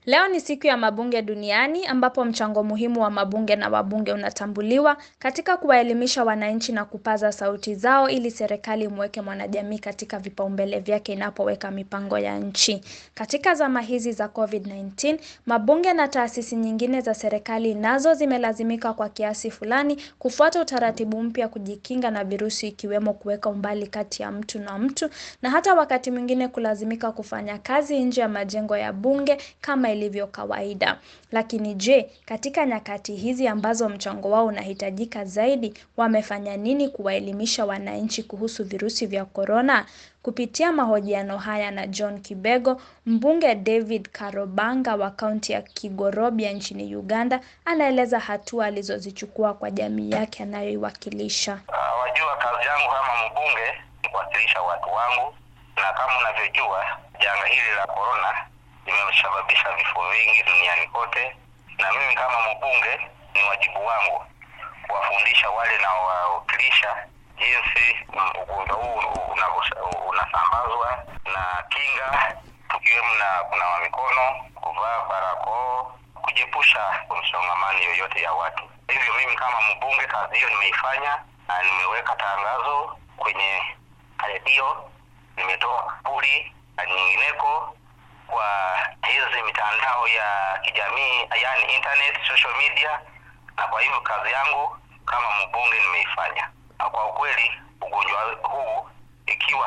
Leo ni siku ya mabunge duniani ambapo mchango muhimu wa mabunge na wabunge unatambuliwa katika kuwaelimisha wananchi na kupaza sauti zao ili serikali imweke mwanajamii katika vipaumbele vyake inapoweka mipango ya nchi. Katika zama hizi za COVID-19, mabunge na taasisi nyingine za serikali nazo zimelazimika kwa kiasi fulani kufuata utaratibu mpya kujikinga na virusi ikiwemo kuweka umbali kati ya mtu na mtu na hata wakati mwingine kulazimika kufanya kazi nje ya majengo ya bunge kama ilivyo kawaida. Lakini je, katika nyakati hizi ambazo mchango wao unahitajika zaidi, wamefanya nini kuwaelimisha wananchi kuhusu virusi vya korona? Kupitia mahojiano haya na John Kibego, mbunge David Karobanga wa kaunti ya Kigorobia nchini Uganda, anaeleza hatua alizozichukua kwa jamii yake anayoiwakilisha. Uh, wajua kazi yangu kama mbunge ni kuwakilisha watu wangu, na kama unavyojua janga hili la korona limesababisha vifo vingi duniani kote, na mimi kama mbunge ni wajibu wangu kuwafundisha wale naowawakilisha jinsi ugonjwa huu unasambazwa na kinga, tukiwemo na kunawa mikono, kuvaa barakoa, kujepusha msongamano yoyote ya watu. Hivyo mimi kama mbunge kazi hiyo nimeifanya, na nimeweka tangazo kwenye redio, nimetoa kapuli na nyingineko kwa hizi mitandao ya kijamii yani internet social media, na kwa hivyo kazi yangu kama mbunge nimeifanya. Na kwa ukweli ugonjwa huu ikiwa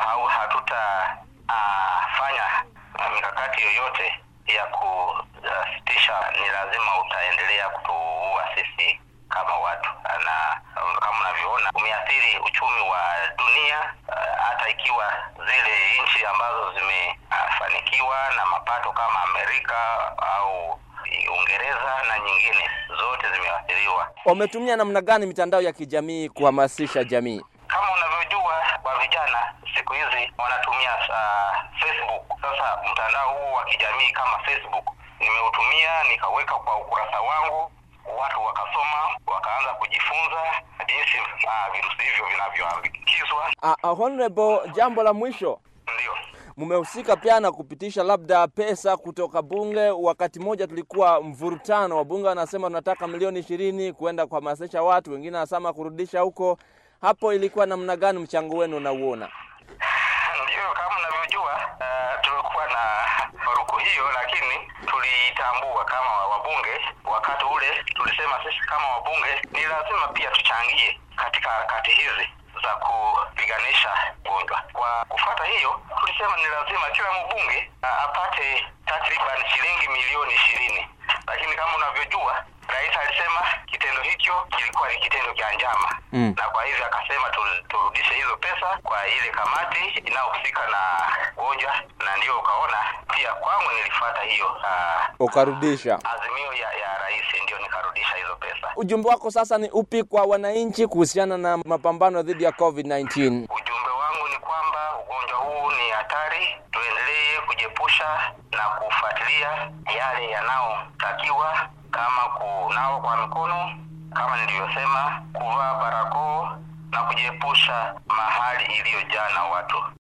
hatutafanya uh, mikakati yoyote ya kusitisha, ni lazima utaendelea kutuua sisi kama watu, na kama unavyoona umeathiri uchumi wa dunia uh, hata ikiwa zile nchi ambazo zimefanikiwa uh, na mapato kama Amerika au Uingereza na nyingine zote zimeathiriwa. Wametumia namna gani mitandao ya kijamii kuhamasisha jamii? Kama unavyojua kwa vijana siku hizi wanatumia uh, Facebook. Sasa mtandao huu wa kijamii kama Facebook nimeutumia nikaweka kwa ukurasa wangu watu wakasoma wakaanza kujifunza jinsi uh, virusi hivyo vinavyoambukizwa. Uh, uh, honorable, jambo la mwisho ndio mmehusika pia na kupitisha labda pesa kutoka bunge. Wakati mmoja tulikuwa mvurutano, wabunge wanasema tunataka milioni ishirini kwenda kuhamasisha watu, wengine wanasema kurudisha huko. Hapo ilikuwa namna gani mchango wenu unauona? Ndio, kama unavyojua uh, tulikuwa na faruku hiyo, lakini tulitambua kama wabunge. Wakati ule tulisema sisi kama wabunge ni lazima pia tuchangie katika harakati hizi za kupiganisha ugonjwa. Kwa kufuata hiyo, tulisema ni lazima kila mbunge uh, apate takriban shilingi milioni ishirini, lakini kama unavyojua rais alisema kitendo hicho kilikuwa ni kitendo cha njama mm. na kwa hivyo akasema turudishe hizo pesa kwa ile kamati inayohusika na ugonjwa, na ndio ukaona pia kwangu nilifuata hiyo uh, ukarudisha azimio ya, ya rais, ndio nikarudisha hizo pesa. Ujumbe wako sasa ni upi kwa wananchi kuhusiana na mapambano dhidi ya COVID-19? Ujumbe wangu ni kwamba ugonjwa huu ni hatari, tuendelee kujiepusha na kufuatilia yale yanayotakiwa kama kunawa kwa mikono, kama nilivyosema, kuvaa barakoa na kujiepusha mahali iliyojaa na watu.